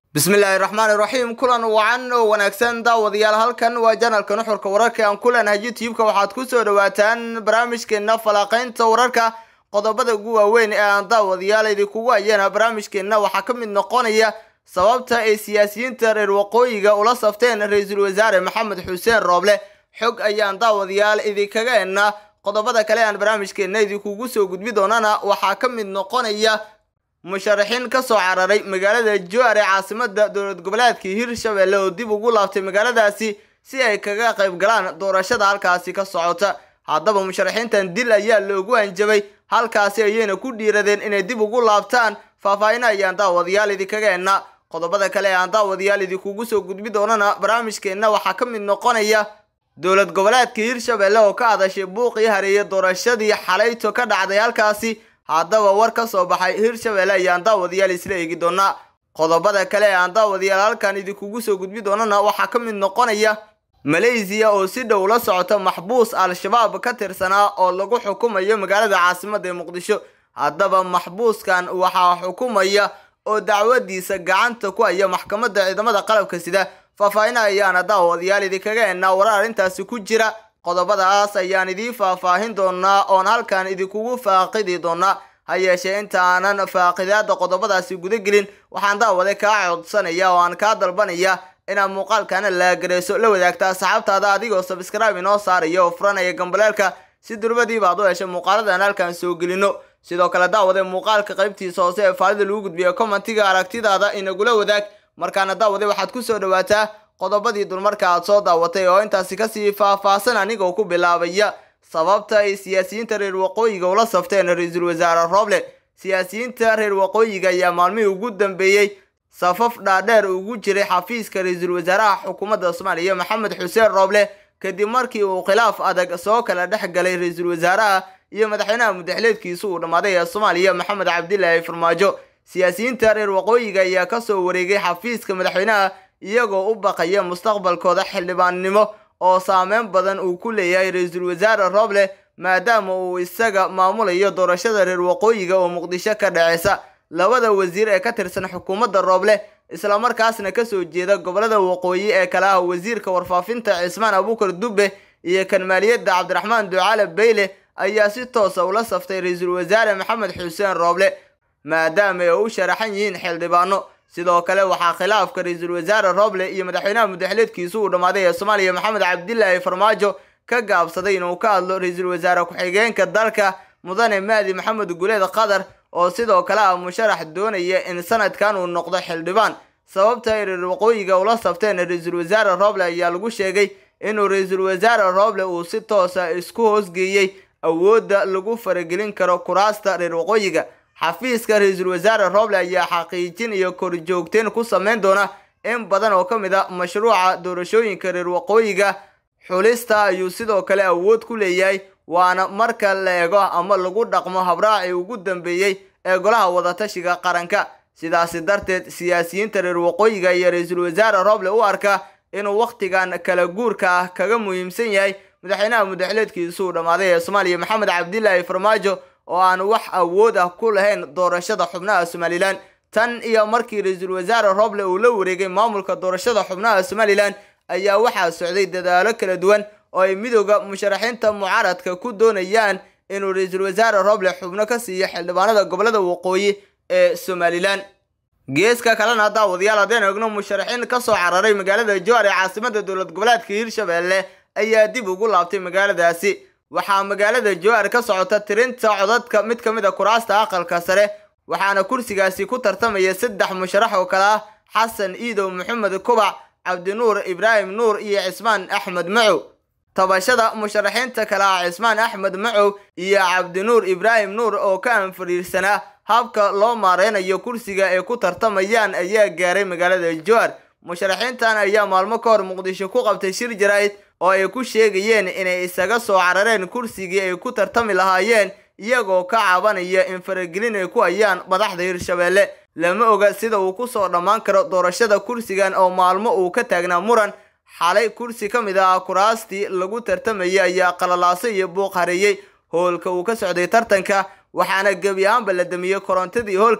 bismillaahi raxmaani raxiim kulan wacan oo wanaagsan daawadayaal halkan waa janalka nuxurka wararka aan ku leenahay youtube-ka waxaad kusoo dhawaataan barnaamijkeena falanqaynta wararka qodobada ugu waaweyn ee aan daawadayaal idinkugu ayana barnaamijkeenna waxaa ka mid noqonaya sababta ay siyaasiyiinta reer waqooyiga ula safteen ra-iisul wasaare maxamed xuseen rooble xog ayaan daawadayaal idinkaga ena qodobada kale aan barnaamijkeenna idinkugu soo gudbi doonana waxaa ka mid noqonaya musharaxiin ka soo cararay magaalada joar ee caasimada dowlad goboleedka hirshabelle oo dib ugu laabtay magaaladaasi si ay kaga qayb galaan doorashada halkaasi ka socota haddaba musharaxiintan dil ayaa loogu hanjabay halkaasi ayayna ku dhiiradeen inay dib ugu laabtaan faahfaahin ayaan daawadayaal idinkaga ena qodobada kale ee aan daawadayaal idinkugu soo gudbi doonana barnaamijkeenna waxaa ka mid noqonaya dowlad goboleedka hirshabelle oo ka hadashay buuqii hareeye doorashadii xalayto ka dhacday halkaasi haddaba war ka soo baxay hirshabelle ayaan daawadayaal isla eegi doonaa qodobada kale ee aan daawadayaal halkan idinkugu soo gudbi doonana waxaa ka mid noqonaya maleysiya oo si dhow la socota maxbuus al-shabaab ka tirsanaa oo lagu xukumayo magaalada caasimada ee muqdisho haddaba maxbuuskan waxaa xukumaya oo dacwadiisa gacanta ku haya maxkamadda ciidamada qalabka sida faahfaahina ayaana daawadayaal idinkaga ennaa warar arrintaasi ku jira qodobadaas ayaan idiin faahfaahin doonaa oon halkan idinkugu faaqidi doonaa ha yeeshee inta aanan faaqidaada qodobadaasi guda gelin waxaan daawade kaa codsanaya oo aan kaa dalbanaya inaad muuqaalkana laagareyso la wadaagta asxaabtaada adigoo sabskraibe inoo saaraya oo furanaya gambaleelka si durbadiiba aad u heshay muuqaaladan halkan soo gelino sidoo kale daawade muuqaalka qaybtiisa hoose ee faalida lagu gudbiya commentiga aragtidaada inagula wadaag markaana daawade waxaad kusoo dhawaataa qodobadii dulmarka aad soo daawatay oo intaasi kasii faahfaahsan anigoo ku bilaabaya sababta ay siyaasiyiinta reer waqooyiga ula safteen ra-iisul wasaare rooble siyaasiyiinta reer waqooyiga ayaa maalmihii ugu dambeeyey safaf dhaadheer ugu jiray xafiiska ra-iisul wasaaraha xukuumadda soomaaliya maxamed xuseen rooble kadib markii uu khilaaf adag soo kala dhex galay ra-iisul wasaaraha iyo madaxweynaha mudaxileedkiisa uu dhammaaday ee soomaaliya maxamed cabdilaahi farmaajo siyaasiyiinta reer waqooyiga ayaa kasoo wareegay xafiiska madaxweynaha iyagoo u baqaya mustaqbalkooda xildhibaannimo oo saameyn badan uu ku leeyahay ra-iisul wasaare rooble maadaama uu isaga maamulayo doorashada reer waqooyiga oo muqdisho ka dhaceysa labada wasiir ee ka tirsan xukuumadda rooble islamarkaasna kasoo jeeda gobolada waqooyi ee kale ah wasiirka warfaafinta cismaan abuukar dubbe iyo kan maaliyadda cabdiraxmaan ducaale beyle ayaa si toosa ula saftay ra-iisul wasaare maxamed xuseen rooble maadaama ay u sharaxan yihiin xildhibaano sidoo kale waxaa khilaafka ra-iisul wasaare rooble iyo madaxweynaha mudaxileedkiisu uu dhammaaday ee soomaaliya maxamed cabdilaahi farmaajo ka gaabsaday inuu ka hadlo ra-iisul wasaare ku-xigeenka dalka mudane mahdi maxamed guleed qatar oo sidoo kale ah musharax doonaya in sanadkan uu noqdo xildhibaan sababta ay reer waqooyiga ula safteen ra-iisul wasaare rooble ayaa lagu sheegay inuu ra-iisul wasaare rooble uu si toosa isku hoosgeeyey awoodda lagu faragelin karo kuraasta reer waqooyiga xafiiska ra-iisul wasaare rooble ayaa xaqiijin iyo korjoogteen ku sameyn doona in badan oo ka mid a mashruuca doorashooyinka reer waqooyiga xulista ayuu sidoo kale awood ku leeyahay waana marka la eego ama lagu dhaqmo habraacii ugu dambeeyey ee golaha wadatashiga qaranka sidaasi darteed siyaasiyiinta reer waqooyiga iyo ra-iisul wasaare rooble u arka inuu wakhtigan kala guurka ah kaga muhiimsan yahay madaxweynaha mudaxileedkiisu uu dhammaaday ee soomaaliya maxamed cabdilaahi farmaajo oo aan wax awood ah ku lahayn doorashada xubnaha somalilan tan iyo markii ra-iisul wasaare rooble uu la wareegay maamulka doorashada xubnaha somalilan ayaa waxaa socday dadaalo kala duwan oo ay midooda musharaxiinta mucaaradka ku doonayaan inuu ra-iisul wasaare rooble xubno ka siiyo xildhibaanada gobolada waqooyi ee somalilan geeska kalena daawadayaal haddeen egno musharaxiin kasoo cararay magaalada joar ee caasimada dowlad goboleedka hirshabelle ayaa dib ugu laabtay magaaladaasi waxaa magaalada joar ka socota tirinta codadka mid ka mid a kuraasta aqalka sare waxaana kursigaasi ku tartamaya saddex musharax oo kale ah xasan iidow maxamed kubac cabdinuur ibraahim nuur iyo cismaan axmed macow tabashada musharaxiinta kale ah cismaan axmed macow iyo cabdinuur ibraahim nuur oo ka anfariirsanaa habka loo maareynayo kursiga ay ku tartamayaan ayaa gaaray magaalada joar musharaxiintan ayaa maalmo ka hor muqdisho ku qabtay shir jaraa'id oo ay ku sheegayeen inay isaga soo carareen kursigii ay ku tartami lahaayeen iyagoo ka cabanaya in faragelin ay ku hayaan madaxda hirshabelle lama oga sida uu kusoo dhammaan karo doorashada kursigan oo maalmo uu ka taagnaa muran xalay kursi ka mid ah kuraastii lagu tartamayay ayaa qalalaaso iyo buuq hareeyey hoolka uu ka socday tartanka waxaana gebi ahaanba la damiyey korontadii hoolka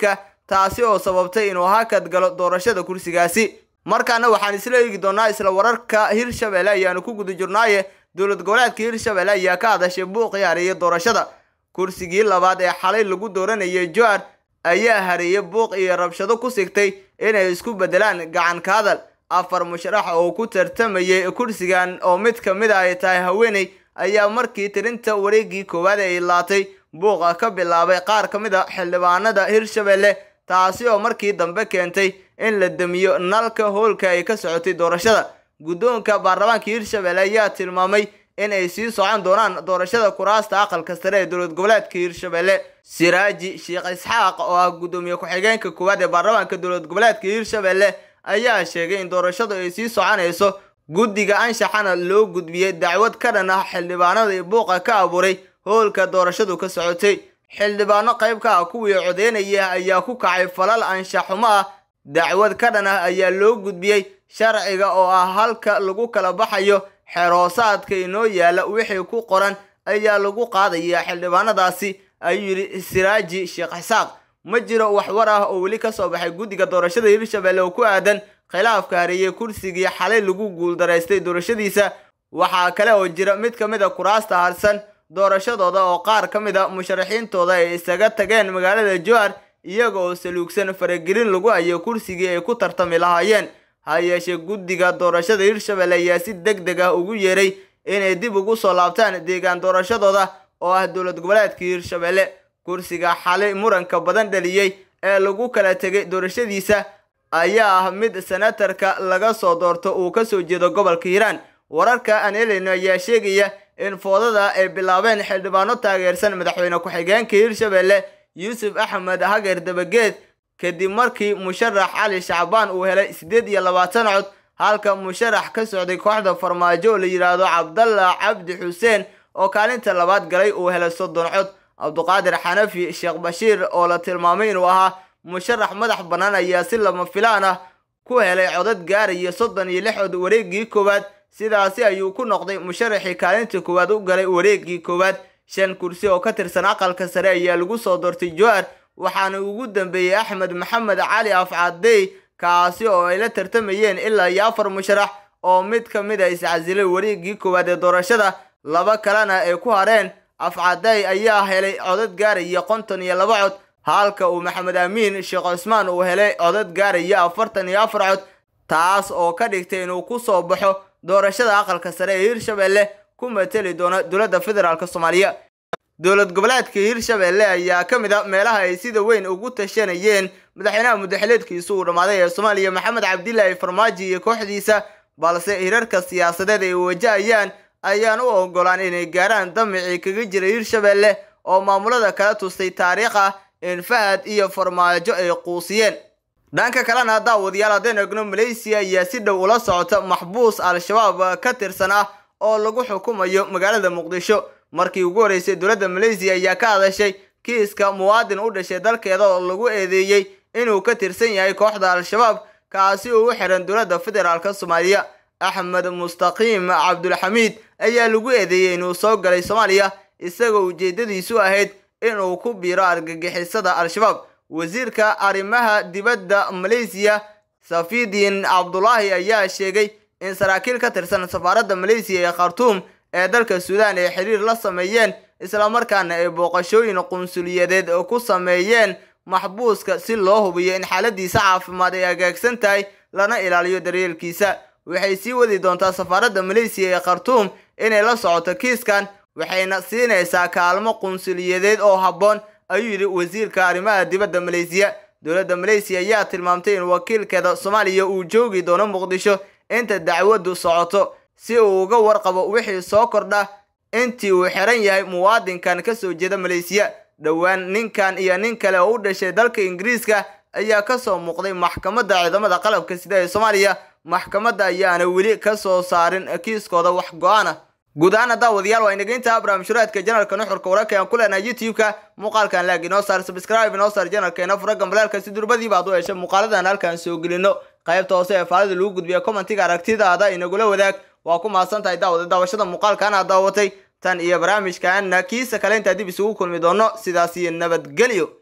taasi oo sababtay inuu hakad galo doorashada kursigaasi markaana waxaan isla eegi doonaa isla wararka hirshabelle ayaanu ku guda jirnaaye dowlad goboleedka hirshabelle ayaa ka hadashay buuq ciyaareeya doorashada kursigii labaad ee xalay lagu dooranayay joar ayaa hareeyay buuq iyo rabshado ku sigtay inay isku bedelaan gacan ka hadal afar musharax oo ku tartamayay kursigan oo mid ka mid a ay tahay haweeney ayaa markii tirinta wareegii koowaad ay laatay buuqa ka bilaabay qaar ka mid a xildhibaanada hirshabelle taasi oo markii dambe keentay in la damiyo nalka hoolka ay ka socotay doorashada guddoonka baarlamaanka hirshabelle ayaa tilmaamay in ay sii socon doonaan doorashada kuraasta aqalka sare ee dowlad goboleedka hirshabelle siraaji sheekh isxaaq oo ah guddoomiye ku-xigeenka koowaad ee baarlamaanka dowlad goboleedka hirshabelle ayaa sheegay in doorashadu ay sii soconayso guddiga anshaxana loo gudbiyey dacwad ka dhan ah xildhibaanada buuqa ka abuuray hoolka doorashadu ka socotay xildhibaano qayb ka ah kuwii codeynaya ayaa ku kacay falal anshaxumo ah dacwad ka dhan ah ayaa loo gudbiyey sharciga oo ah halka lagu kala baxayo xeroosaadka inoo yaala wixii ku qoran ayaa lagu qaadayaa xildhibaanadaasi ayuu yidhi siraaji sheekh xisaaq ma jiro waxwar ah oo weli ka soo baxay guddiga doorashada hirshabelle oo ku aadan khilaafka hareeyey kursigii xalay lagu guuldaraystay doorashadiisa waxaa kale oo jira mid ka mid a kuraasta harsan doorashadooda oo qaar ka mid a musharaxiintooda ay isaga tageen magaalada johar iyaga oo saluugsan faragelin lagu hayo kursigii ay ku tartami lahaayeen ha yeeshee guddiga doorashada hirshabelle ayaa si deg deg ah ugu yeeray inay dib ugu soo laabtaan deegaan doorashadooda oo ah dowlad goboleedka hirshabelle kursiga xalay muranka badan dhaliyey ee lagu kala tegay doorashadiisa ayaa ah mid senatarka laga soo doorto uu kasoo jeedo gobolka hiiraan wararka aan helayno ayaa sheegaya in foodada ay bilaabeen xildhibaano taageersan madaxweyne ku-xigeenka hirshabelle yuusuf axmed hageer dabageed kadib markii musharax cali shacbaan uu helay siddeed iyo labaatan cod halka musharax ka socday kooxda farmaajo oo la yidhaahdo cabdalla cabdi xuseen oo kaalinta labaad galay uu helay soddon cod cabduqaadir xanafi sheekh bashiir oo la tilmaamay inuu ahaa musharax madax bannaan ayaa si lama filaan ah ku helay codad gaaraya soddon iyo lix cod wareegii koowaad sidaasi ayuu ku noqday musharaxii kaalinta koowaad u galay wareegii koowaad shan kursi oo ka tirsan aqalka sare ayaa lagu soo doortay joar waxaana ugu dambeeyey axmed maxamed cali afcadey kaasi oo ay la tartamayeen ilaa iyo afar musharax oo mid ka mid a iscasilay wareegii koowaad ee doorashada laba kalena ay ku hareen afcadey ayaa helay codad gaaraya konton iyo laba cod halka uu maxamed amiin sheekh cusmaan uu helay codad gaaraya afartan iyo afar cod taas oo ka dhigtay inuu ku soo baxo doorashada aqalka sare ee hirshabelle ku mateli doona dowladda federaalk soomaaliya dowlad goboleedka hirshabelle ayaa ka mid a meelaha ay sida weyn ugu tashanayeen madaxweynaha muddaxileedkiisu uu dhammaaday ee soomaaliya maxamed cabdilaahi farmaajo iyo kooxdiisa balse hirarka siyaasadeed ay wajahayaan ayaan u ogolaan inay gaaraan damicii kaga jiray hirshabelle oo maamulada kala tustay taariikh ah in fahad iyo farmaajo ay quusiyeen dhanka kalena daawadayaal haddeen egno malaysiya ayaa si dhow ula socota maxbuus al-shabaab ka tirsan ah oo lagu xukumayo magaalada muqdisho markii ugu horreysay dowladda malaysiya ayaa ka hadashay kiiska muwaadin u dhashay dalkeeda oo lagu eedeeyey inuu ka tirsan yahay kooxda al-shabaab kaasi oo u xiran dowladda federaalk soomaaliya axmed mustaqiim cabdulxamiid ayaa lagu eedeeyey inuu soo galay soomaaliya isagoo ujeedadiisu ahayd inuu ku biiro argagixisada al-shabaab wasiirka arrimaha dibadda malaysiya safidiin cabdulaahi ayaa sheegay in saraakiil ka tirsan safaaradda malaysiya ee khartuum ee dalka suudaan ay xiriir la sameeyeen islamarkaana ay booqashooyin qunsuliyadeed ku sameeyeen maxbuuska si loo hubiyo in xaaladiisa caafimaad ay hagaagsan tahay lana ilaaliyo daryeelkiisa waxay sii wadi doontaa safaaradda malaysiya ee khartuum inay la socoto kiiskan waxayna siinaysaa kaalmo qunsuliyadeed oo habboon ayuu yidhi wasiirka arrimaha dibadda malaysiya dowladda malaysiya ayaa tilmaamtay in wakiilkeeda soomaaliya uu joogi doono muqdisho inta dacwaddu socoto si uu uga warqabo wixii soo kordha intii uu xiran yahay muwaadinkan ka soo jeeda malaysiya dhowaan ninkan iyo nin kale oo u dhashay dalka ingiriiska ayaa kasoo muuqday maxkamadda ciidamada qalabka sida ee soomaaliya maxkamadda ayaana weli ka soo saarin kiiskooda wax go-aana guud ahaan daawadayaal waa inageynta barnaamijhuraadka janalka nuxurka wararka aan ku leenahay youtube-ka muuqaalkan laag inoo saar subscribe inoo saar janalkeena fura gambalaalka si durbadiiba ad u hesha muuqaaladan halkaan soo gelino qaybta hoose ee faalida lagu gudbiya commentiga aragtidaada inagula wadaag waa ku mahadsan tahay daawada daawashada muuqaalkan aad daawatay tan iyo barnaamijkaana kiisa kale intaa dib isugu kulmi doono sidaas iyo nabadgelyo